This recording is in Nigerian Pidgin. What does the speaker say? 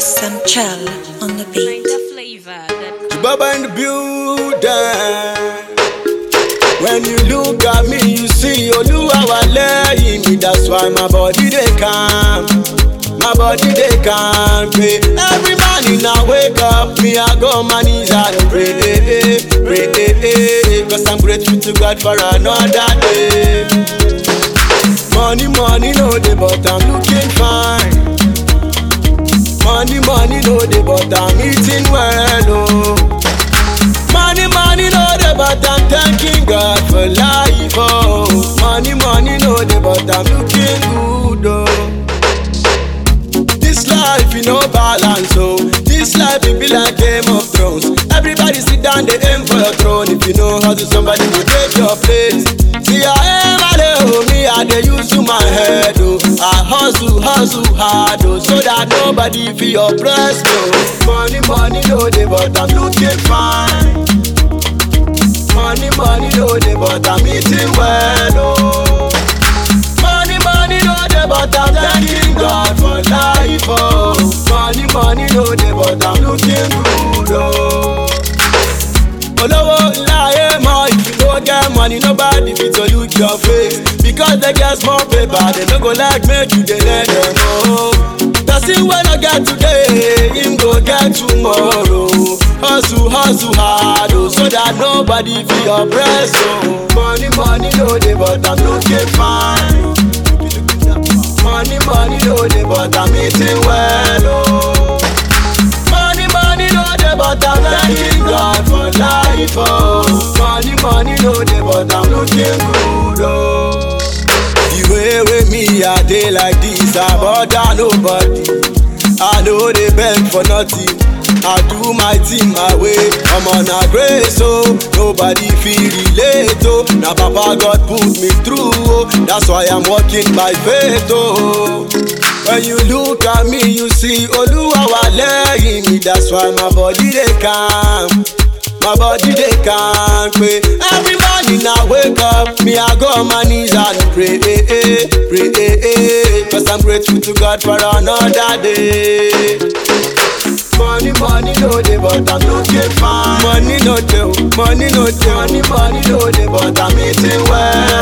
Sam Chell on the beat. Find a flavor that Baba in the building. When you look at me, you see Oluwa wa lẹ́yìn mi. That's why my body dey calm. My body dey calm. Pray. Every morning I wake up, me I go on my knees and pray, pray. Cause I'm grateful to God for another day. Money, money, no dey, but I'm looking fine. Money, money, no dey, but I'm eating well, oh. Money, money, no dey, but I'm thanking God for life, oh. Money, money, no dey, but I'm looking good, oh. This life, you know, balance, oh. This life, it be like Game of Thrones. Everybody sit down, they aim for your throne. If you know how to, somebody will take your place. See, I aim, I dey, oh, me, I dey use to my head, oh. I hustle, hustle hard, oh, so that nobody feel oppressed, oh. Money, money, no dey, but I'm looking fine. Money, money, no dey, but I'm eating well, oh. Money, money, no dey, but I'm thanking God for life, oh. Money, money, no dey, but I'm looking good, oh. Olówó ńlá ayé mọ if you no get money nobody fit to look your face because they get small paper they no go like make you dey let them know. Person wey no get today him go get tomorrow. Hustle hustle hard oh, so that nobody fit oppress oh. Money money no dey but I'm looking fine. Money money no dey but I'm eating well oh. Money, money, no dey, but I'm thanking God for life, oh. Money, money, no dey, but I'm looking good, oh. The way with me, I dey like this, I bother nobody. I know they beg for nothing. I do my thing my way. I'm on a grace, oh. Nobody feel relate, oh. Now Papa God put me through, oh. That's why I'm walking by faith, oh. When you look at me, you see Oluwa wa lẹ́yìn mi. That's why my body dey calm. My body dey calm pé every morning I wake up, me I go on my knees and pray, pray. Cause I'm grateful to God for another day. Money, money, no dey, but I'm looking fine. Money no dey, oh, money no dey. Money, money, no dey, but I'm eating well.